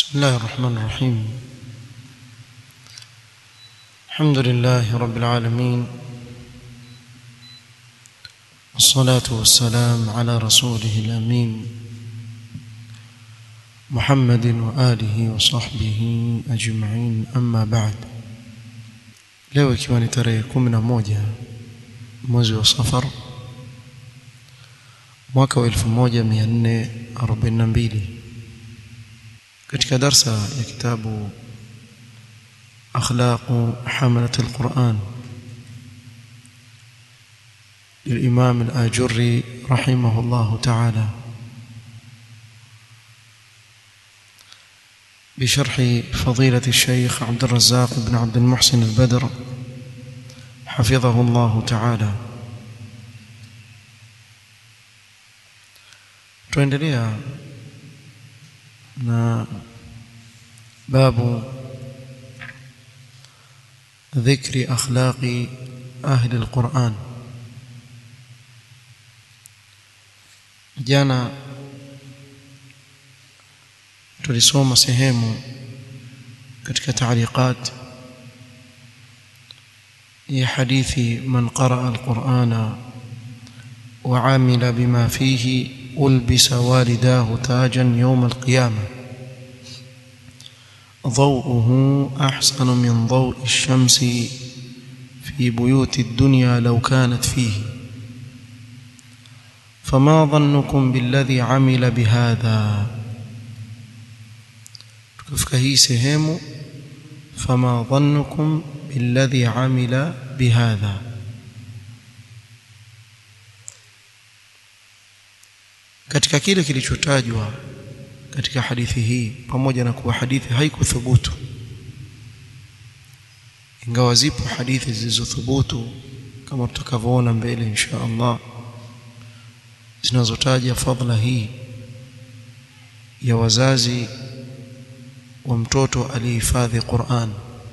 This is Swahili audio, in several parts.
بسم الله الرحمن الرحيم الحمد لله رب العالمين والصلاة والسلام على رسوله الأمين محمد وآله وصحبه أجمعين أما بعد leo ikiwa ni tarehe kumi na moja mwezi wa safar mwaka wa elfu moja mia nne arobaini na mbili katika darsa ya kitabu akhlaqu hamalat alquran للإمام الآجري رحمه الله تعالى بشرح فضيلة الشيخ عبد الرزاق بن عبد المحسن البدر حفظه الله تعالى tuendelea na babu ذكر أخلاق أهل القرآن jana tulisoma sehemu katika taaliqat ya hadithi man qaraa alqur'ana wa amila bima fihi ulbisa walidahu tajan yawm alqiyamah ضوءه أحسن من ضوء الشمس في بيوت الدنيا لو كانت فيه فما ظنكم بالذي عمل بهذا tukifika hii sehemu fama dhannukum billadhi amila bihadha katika kile kilichotajwa katika hadithi hii pamoja na kuwa hadithi haikuthubutu ingawa zipo hadithi zilizothubutu kama tutakavyoona mbele insha Allah zinazotaja fadhila hii ya wazazi wa mtoto aliyehifadhi Qur'an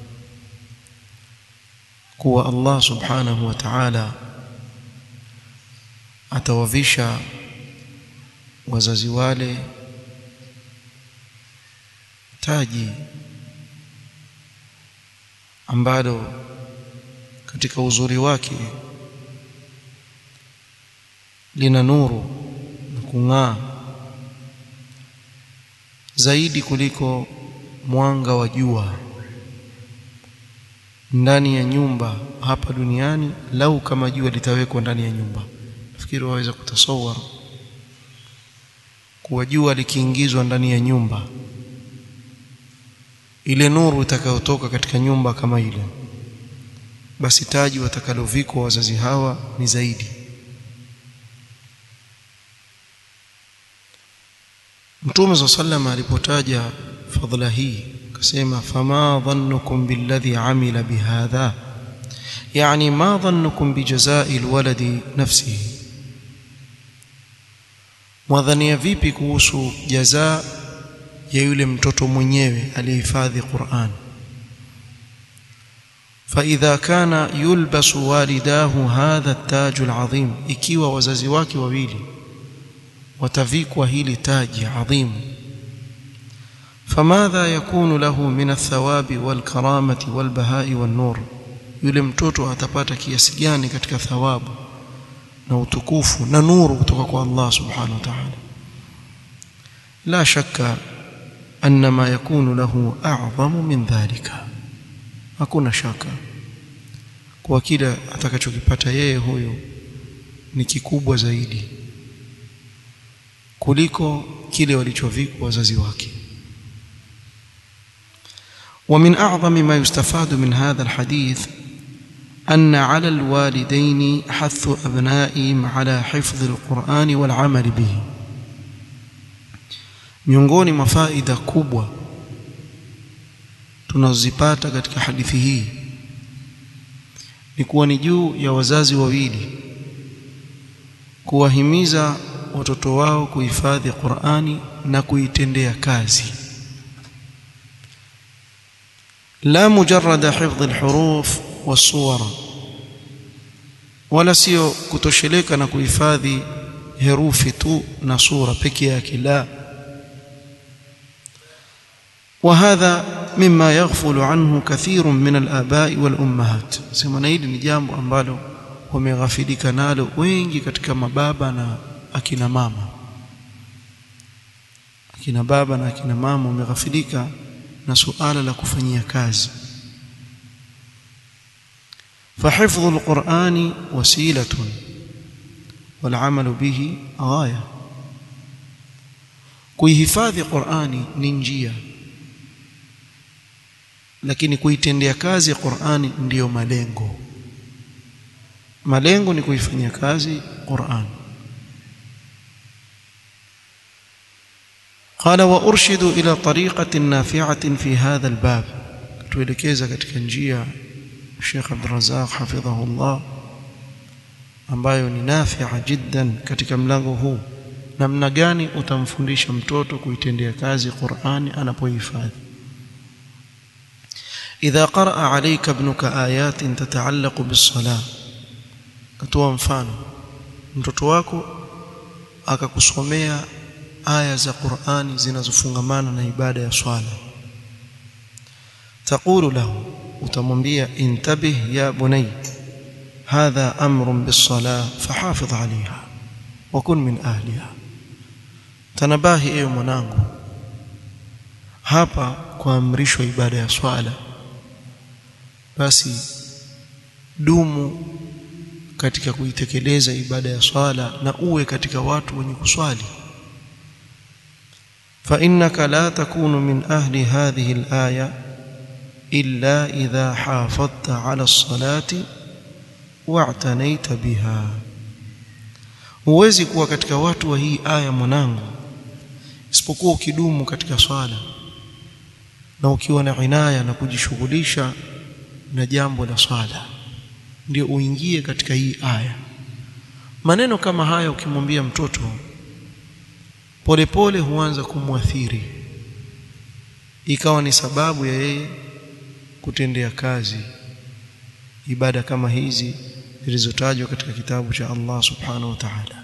kuwa Allah subhanahu wa ta'ala atawavisha wazazi wale taji ambalo katika uzuri wake lina nuru na kung'aa zaidi kuliko mwanga wa jua ndani ya nyumba hapa duniani lau kama jua litawekwa ndani ya nyumba nafikiri waweza kutasawara kuwa jua likiingizwa ndani ya nyumba ile nuru itakayotoka katika nyumba kama ile basi taji watakalovikwa wazazi hawa ni zaidi Mtume صلى الله عليه alipotaja fadhila hii akasema fama dhannukum billadhi amila bihadha yani ma dhannukum bijazai alwaladi nafsihi mwadhania vipi kuhusu jazaa ya yule mtoto mwenyewe aliyehifadhi Qur'an فإذا كان يلبس والداه هذا التاج العظيم ikiwa wazazi wake wawili watavikwa hili taji adhim فماذا يكون له من الثواب والكرامة والبهاء والنور yule mtoto atapata kiasi gani katika thawabu na utukufu na nuru kutoka kwa Allah subhanahu wa ta'ala la shakka anna ma yakunu lahu a'zamu min dhalika hakuna shaka kwa kile atakachokipata yeye huyo ni kikubwa zaidi kuliko kile walichovikwa wazazi wake ومن أعظم ما يستفاد من هذا الحديث أن على الوالدين حث أبنائهم على حفظ القرآن والعمل به miongoni mwa faida kubwa tunazipata katika hadithi hii ni kuwa ni juu ya wazazi wawili kuwahimiza watoto wao kuhifadhi Qur'ani na kuitendea kazi la mujarrada hifdh alhuruf wasuwar wala sio kutosheleka na kuhifadhi herufi tu na sura peke yake la وهذا مما يغفل عنه كثير من الآباء والأمهات sema na hili ni jambo ambalo wameghafilika nalo wengi katika mababa na akina mama akina baba na akina mama wameghafilika na suala la kufanyia kazi فحفظ القرآن وسيلة والعمل به غاية kuihifadhi Qur'ani ni njia lakini kuitendea kazi Qur'ani ndiyo malengo malengo ni kuifanyia kazi Qur'an قال وارشد الى طريقه نافعه في هذا الباب tuelekeza katika njia Sheikh Abdul Razzaq hafidhahullah ambayo ni nafi'a jiddan katika mlango huu namna gani utamfundisha mtoto kuitendea kazi Qur'ani anapohifadhi idha qaraa alayka ibnuka ayatin tata'allaqu bis-salah katoa mfano mtoto wako akakusomea aya za Qur'ani zinazofungamana na ibada ya swala taqulu lahu utamwambia intabih ya bunay hadha amrun bis-salah fahafidh 'alayha wa kun min ahliha tanabahi ewe mwanangu hapa kuamrishwa ibada ya swala basi dumu katika kuitekeleza ibada ya swala na uwe katika watu wenye kuswali fa innaka la takunu min ahli hadhihi al-aya illa idha hafadhta ala as-salati wa'tanaita biha huwezi kuwa katika watu wa hii aya mwanangu isipokuwa ukidumu katika swala na ukiwa na inaya na kujishughulisha na jambo la swala ndio uingie katika hii aya maneno kama haya ukimwambia mtoto polepole huanza kumwathiri ikawa ni sababu ya yeye kutendea kazi ibada kama hizi zilizotajwa katika kitabu cha Allah subhanahu wa ta'ala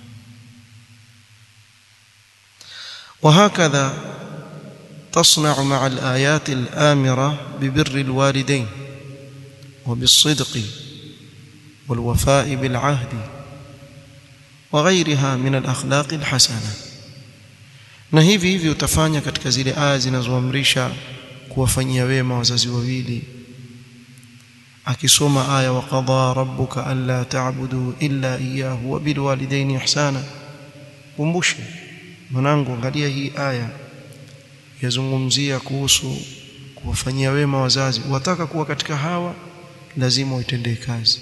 وهكذا تصنع مع الآيات الآمرة ببر الوالدين وبالصدق والوفاء بالعهد وغيرها من الأخلاق الحسنة na hivi hivi utafanya katika zile aya zinazoamrisha kuwafanyia wema wazazi wawili akisoma aya wa qadha rabbuka alla ta'budu illa iyyahu wa bil walidayni ihsana kumbushe mwanangu angalia hii aya yazungumzia kuhusu kuwafanyia wema wazazi wataka kuwa katika hawa lazima uitendee kazi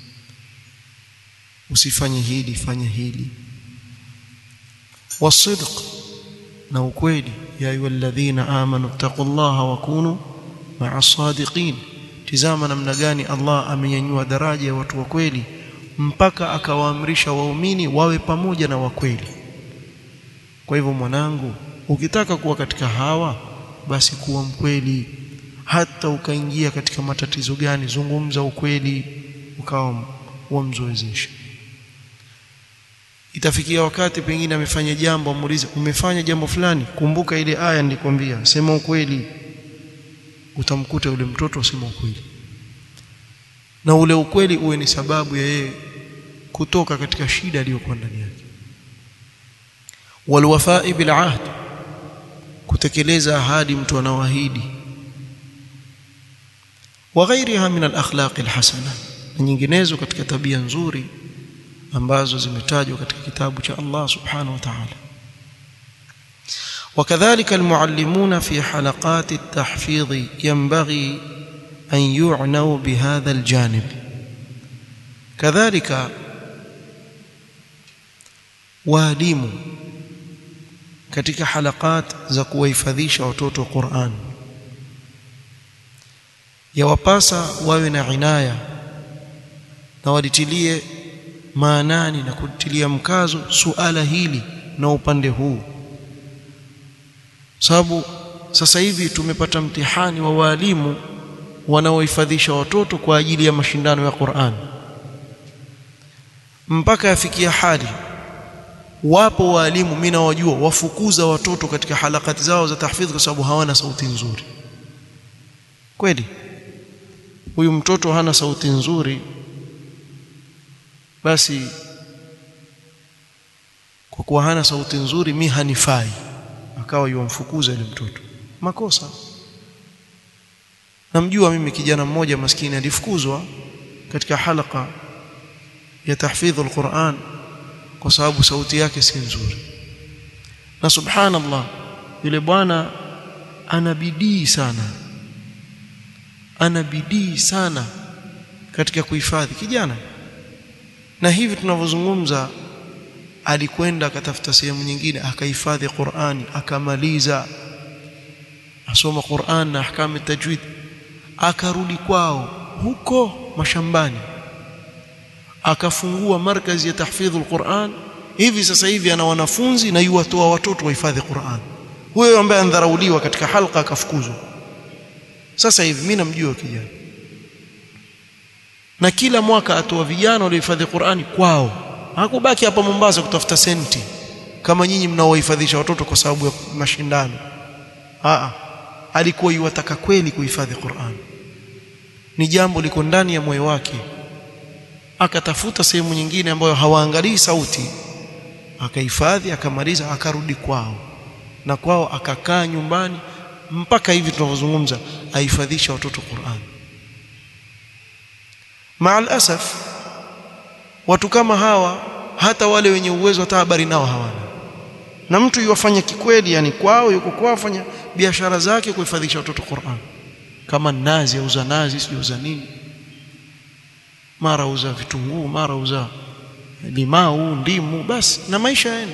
usifanye hili fanya hili wasidq na ukweli ya ayyuhalladhina amanu taqullaha wa kunu ma'as sadiqin tizama namna gani Allah amenyanyua daraja ya watu wa kweli mpaka akawaamrisha waumini wawe pamoja na wakweli kwa hivyo mwanangu ukitaka kuwa katika hawa basi kuwa mkweli hata ukaingia katika matatizo gani zungumza ukweli ukawa wamzoezesha itafikia wakati pengine amefanya jambo amuulize umefanya jambo fulani kumbuka ile aya nilikwambia sema ukweli utamkuta yule mtoto asema ukweli na ule ukweli uwe ni sababu ya yeye kutoka katika shida aliyokuwa ndani yake walwafai bil ahd kutekeleza ahadi mtu anaoahidi wa ghairiha min al akhlaq al hasana na nyinginezo katika tabia nzuri ambazo zimetajwa katika kitabu cha Allah subhanahu wa ta'ala وكذلك المعلمون في حلقات التحفيظ ينبغي أن يعنوا بهذا الجانب كذلك walimu katika halakat za kuwahifadhisha watoto Qur'an yawapasa wawe na inaya na walitilie maanani na kutilia mkazo suala hili na upande huu sababu sasa hivi tumepata mtihani wa walimu wanaohifadhisha watoto kwa ajili ya mashindano ya Qur'an mpaka yafikia hali wapo walimu mimi nawajua wafukuza watoto katika halakati zao za tahfidh kwa sababu hawana sauti nzuri kweli huyu mtoto hana sauti nzuri basi kwa kuwa hana sauti nzuri mi hanifai akawa yuamfukuza yule mtoto makosa namjua mimi kijana mmoja maskini alifukuzwa katika halaka ya tahfidhu alquran kwa sababu sauti yake si nzuri na subhanallah yule bwana ana bidii sana ana bidii sana katika kuhifadhi kijana na hivi tunavyozungumza alikwenda akatafuta sehemu nyingine akahifadhi Qur'ani akamaliza asoma Qur'an na ahkamu tajwid akarudi kwao huko mashambani akafungua markazi ya tahfidhu alquran hivi sasa hivi ana wanafunzi na yuwatoa watoto wahifadhi Qur'an huyo ambaye andharauliwa katika halqa akafukuzwa sasa hivi mimi namjua kijana na kila mwaka atoa vijana waliohifadhi Qur'ani kwao hakubaki hapa Mombasa kutafuta senti kama nyinyi mnaohifadhisha watoto kwa sababu ya mashindano Aa, alikuwa yuwataka kweli kuhifadhi Qur'an ni jambo liko ndani ya moyo wake akatafuta sehemu nyingine ambayo hawaangalii sauti akahifadhi akamaliza akarudi kwao na kwao akakaa nyumbani mpaka hivi tunavyozungumza ahifadhisha watoto Qur'an maal asaf watu kama hawa hata wale wenye uwezo hata habari nao hawana na mtu yuwafanya kikweli yani kwao yuko kwao fanya biashara zake kuhifadhisha watoto Qur'an kama nazi auza nazi siuza nini mara uza vitunguu mara uza limau ndimu basi na maisha yaenda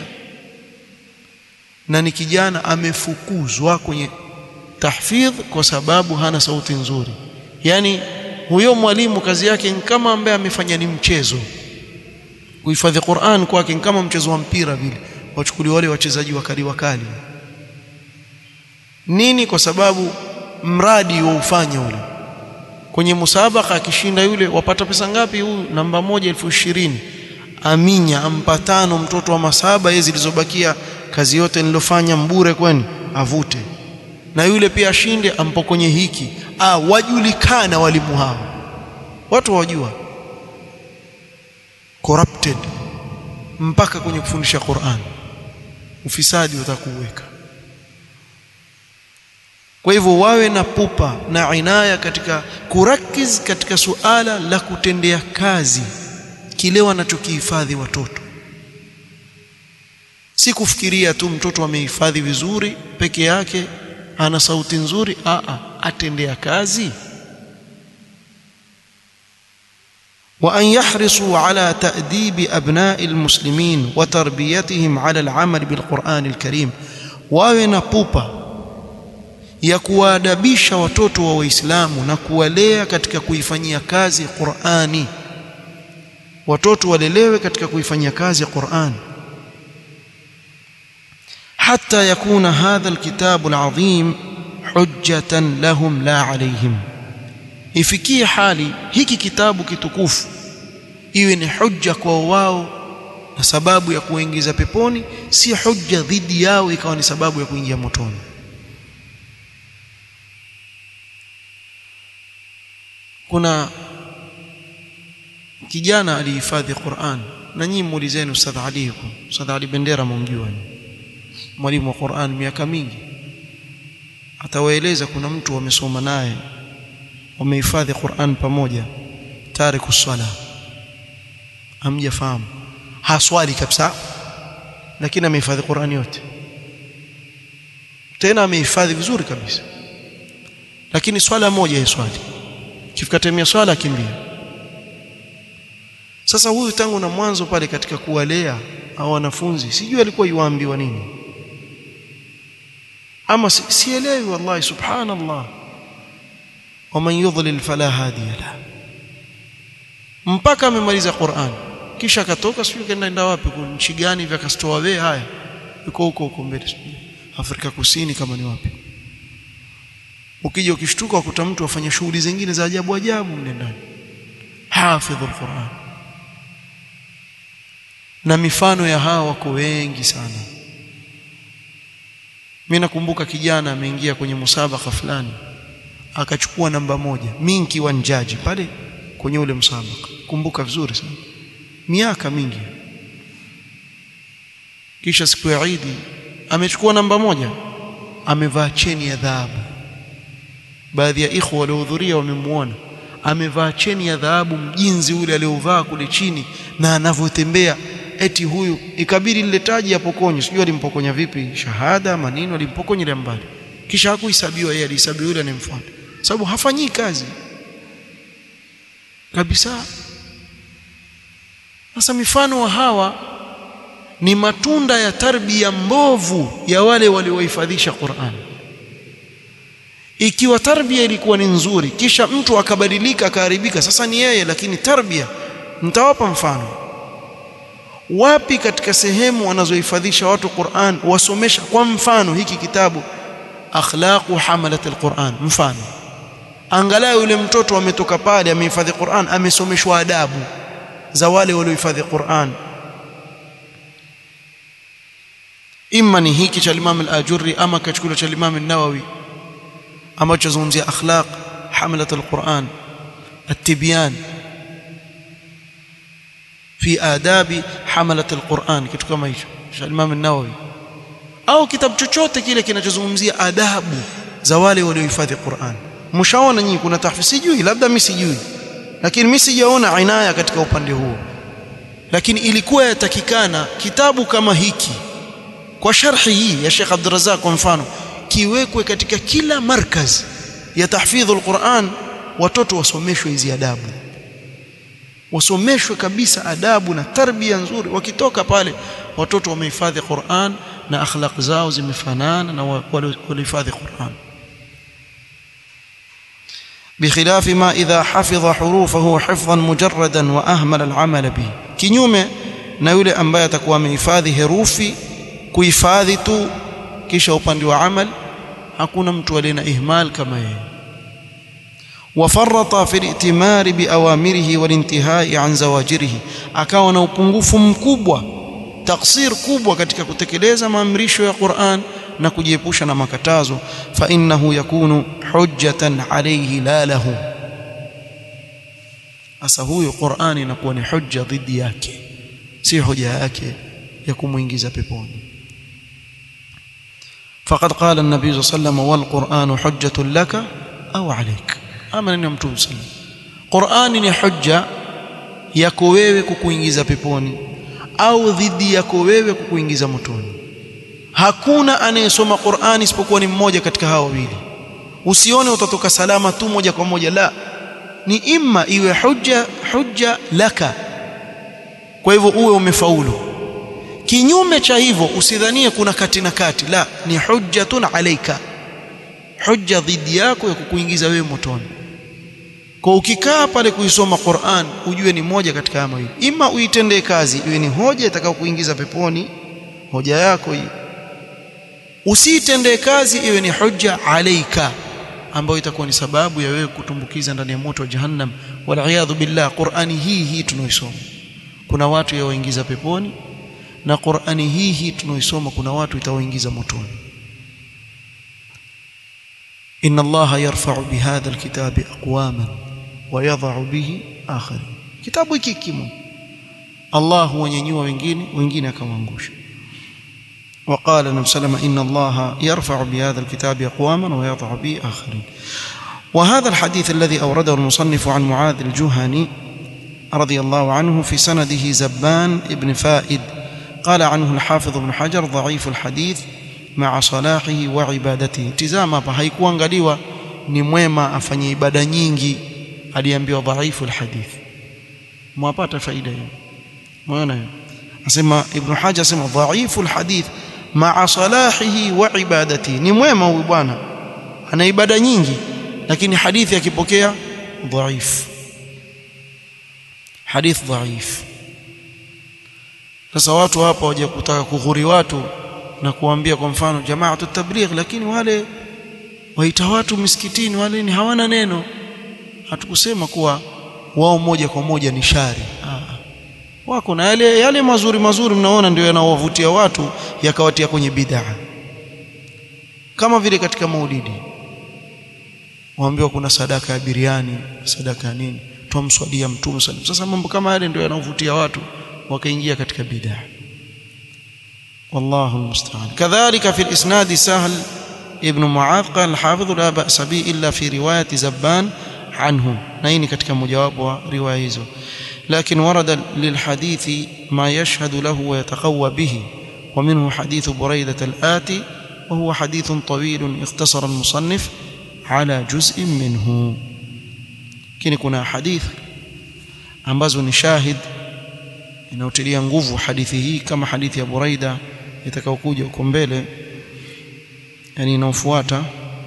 na ni kijana amefukuzwa kwenye tahfidh kwa sababu hana sauti nzuri yani huyo mwalimu kazi yake ni kama ambaye amefanya ni mchezo kuhifadhi Qur'an kwake ni kama mchezo wa mpira vile wachukuliwa wale wachezaji wakali wakali nini kwa sababu mradi wa ufanya ule kwenye musabaka akishinda yule wapata pesa ngapi huyu namba moja elfu ishirini aminya ampa tano mtoto wa masaba yeye zilizobakia kazi yote nilofanya mbure kwani avute na yule pia ashinde ampo kwenye hiki ah wajulikana walimu hao watu wajua corrupted mpaka kwenye kufundisha Qur'an ufisadi utakuweka kwa hivyo wawe na pupa na inaya katika kurakiz katika suala la kutendea kazi kile wanachokihifadhi watoto si kufikiria tu mtoto amehifadhi vizuri peke yake ana sauti nzuri a a atendea kazi وأن يحرصوا على تأديب أبناء المسلمين وتربيتهم على العمل بالقرآن الكريم wawe na pupa ya kuwaadabisha watoto wa Waislamu na kuwalea katika kuifanyia kazi Qur'ani watoto walelewe katika kuifanyia kazi Qur'an hatta yakuna hadha alkitabu alazim hujjatan lahum la alayhim ifikie hali hiki kitabu kitukufu iwe ni hujja kwa wao na sababu ya kuingiza peponi si hujja dhidi yao ikawa ni sababu ya kuingia motoni kuna kijana alihifadhi Qur'an na nyinyi muulizeni Ustadh Ali huko Ustadh Ali Bendera mumjua mwalimu wa Qur'an miaka mingi atawaeleza kuna mtu wamesoma naye wamehifadhi Qur'an pamoja tariku swala hamjafahamu haswali kabisa lakini amehifadhi Qur'an yote tena amehifadhi vizuri kabisa lakini swala moja yeswali kifikatemia swala akimbia sasa huyu tangu na mwanzo pale katika kuwalea au wanafunzi sijui alikuwa yuambiwa nini ama sielewi wallahi subhanallah waman yudlil fala hadiya la mpaka amemaliza Qur'an kisha akatoka sijui kaenda enda wapi kwa nchi gani vya kastoa we haya yuko huko huko mbele Afrika Kusini kama ni wapi ukija ukishtuka ukuta mtu afanya shughuli zingine za ajabu ajabu mle ndani hafidhul Qur'an na mifano ya hawa wako wengi sana mimi nakumbuka kijana ameingia kwenye musabaka fulani akachukua namba moja mimi nikiwa njaji pale kwenye ule msabaka kumbuka vizuri sana miaka mingi kisha siku ya Eid amechukua namba moja amevaa cheni ya dhahabu baadhi ya ikhwa waliohudhuria wamemuona amevaa cheni ya dhahabu mjinzi ule aliovaa kule chini na anavyotembea eti huyu ikabidi lile taji apokonye sijui alimpokonya vipi shahada maneno alimpokonya ile mbali kisha hakuhesabiwa yeye alihesabiwa yule anemfuata sababu hafanyii kazi kabisa sasa mifano wa hawa ni matunda ya tarbia mbovu ya wale waliohifadhisha Qur'an ikiwa tarbia ilikuwa ni nzuri kisha mtu akabadilika akaharibika sasa ni yeye lakini tarbia nitawapa mfano wapi katika sehemu wanazohifadhisha watu Qur'an wasomesha kwa mfano hiki kitabu akhlaqu hamalat alquran mfano angalau yule mtoto ametoka pale amehifadhi Qur'an amesomeshwa adabu za wale waliohifadhi Qur'an imma ni hiki cha Imam al-Ajurri ama kachukua cha Imam an-Nawawi ambacho zungumzia akhlaq hamalat alquran at-tibyan fi adabi hamalat alquran kitu kama hicho cha Imam an-Nawawi au kitabu chochote kile kinachozungumzia adabu za wale waliohifadhi Qur'an mshaona nyinyi kuna tahfiz sijui labda mimi sijui lakini mimi sijaona inaya katika upande huo lakini ilikuwa yatakikana kitabu kama hiki kwa sharhi hii ya Sheikh Abdul Razzaq kwa mfano kiwekwe katika kila markaz ya tahfidhu alquran watoto wasomeshwe hizi adabu wasomeshwe kabisa adabu na tarbia nzuri wakitoka pale watoto wamehifadhi Qur'an na akhlaq zao zimefanana na walihifadhi Qur'an بخلاف ما إذا حفظ حروفه حفظا مجردا وأهمل العمل به kinyume na yule ambaye atakuwa amehifadhi herufi kuhifadhi tu kisha upande wa amal hakuna mtu aliye na ihmal kama yeye wafarata fi al-i'timari bi awamirihi wal intihai an zawajirihi akawa na upungufu mkubwa taksir kubwa katika kutekeleza maamrisho ya Qur'an na kujiepusha na makatazo fa innahu yakunu hujjatan alayhi la lahu asa huyo Qur'ani inakuwa ni hujja dhidi yake si hoja yake ya kumuingiza peponi فقد قال النبي صلى الله عليه وسلم والقرآن حجة لك أو عليك أما أن يمتون سلم قرآن ni hujja yako wewe kukuingiza peponi au dhidi yako wewe kukuingiza motoni hakuna anayesoma Qur'ani isipokuwa ni mmoja katika hao wawili usione utatoka salama tu moja kwa moja la ni imma iwe hujja hujja laka kwa hivyo uwe umefaulu kinyume cha hivyo usidhanie kuna kati na kati la ni hujjatun alaika hujja dhidi yako ya kukuingiza wewe motoni kwa ukikaa pale kuisoma Qur'an ujue ni moja katika haya mawili ima uitendee kazi iwe ni hoja itakao kuingiza peponi hoja yako hii usiitendee kazi iwe ni hujja alaika ambayo itakuwa ni sababu ya wewe kutumbukiza ndani ya moto wa jahannam wal billah Qur'ani hii hii tunaoisoma kuna watu yawaingiza peponi na Qur'ani hii hii tunaoisoma kuna watu itawaingiza motoni inna allaha yarfa'u bihadha alkitabi aqwaman wa yadh'u bihi akharin kitabu hiki kimo Allah huwanyanyua wengine wengine akawaangusha وقال النبي صلى الله عليه وسلم إن الله يرفع بهذا الكتاب أقواما ويضع به آخرين وهذا الحديث الذي أورده المصنف عن معاذ الجهني رضي الله عنه في سنده زبان ابن فائد قال عنه الحافظ ابن حجر ضعيف الحديث مع صلاحه وعبادته tizama hapa haikuangaliwa ni mwema afanye ibada nyingi aliambiwa dhaifu alhadith mwapata faida hiyo umeona hiyo asema ibn hajar asema dhaifu alhadith ma'a salahihi wa ibadatihi ni mwema huyu bwana ana ibada nyingi lakini hadithi akipokea dhaifu hadith dhaif sasa watu hapa waje kutaka kughuri watu na kuambia kwa mfano jamaa tabligh lakini wale waita watu misikitini wale ni hawana neno hatukusema kuwa wao moja kwa moja ni shari Aa. wako na yale yale mazuri mazuri mnaona ndio yanawavutia watu yakawatia kwenye bid'a kama vile katika maulidi waambiwa kuna sadaka ya biriani sadaka ya nini twamswalia mtume sallam sasa mambo kama yale ndio yanaovutia watu wakaingia katika bid'a والله المستعان كذلك في الإسناد سهل ابن معاذ قال الحافظ لا بأس به إلا في رواية زبان عنه نين katika mojawapo wa riwaya hizo لكن ورد للحديث ما يشهد له ويتقوى به ومنه حديث بريدة الآتي وهو حديث طويل اختصر المصنف على جزء منه lakini kuna hadith ambazo ni shahid inayotilia nguvu hadithi hii kama hadithi ya Buraida itakayokuja huko mbele yani inaofuata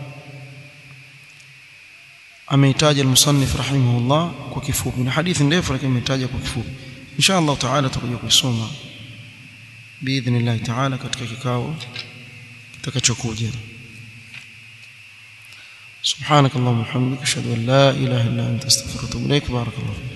ameitaja al-musannif rahimahullah kwa kifupi na hadithi ndefu lakini ameitaja kwa kifupi insha Allah taala tutakuja kuisoma biidhnillah taala katika kikao kitakachokuja سبحانك اللهم وبحمدك اشهد ان لا اله الا انت استغفرك واتوب اليك بارك الله فيك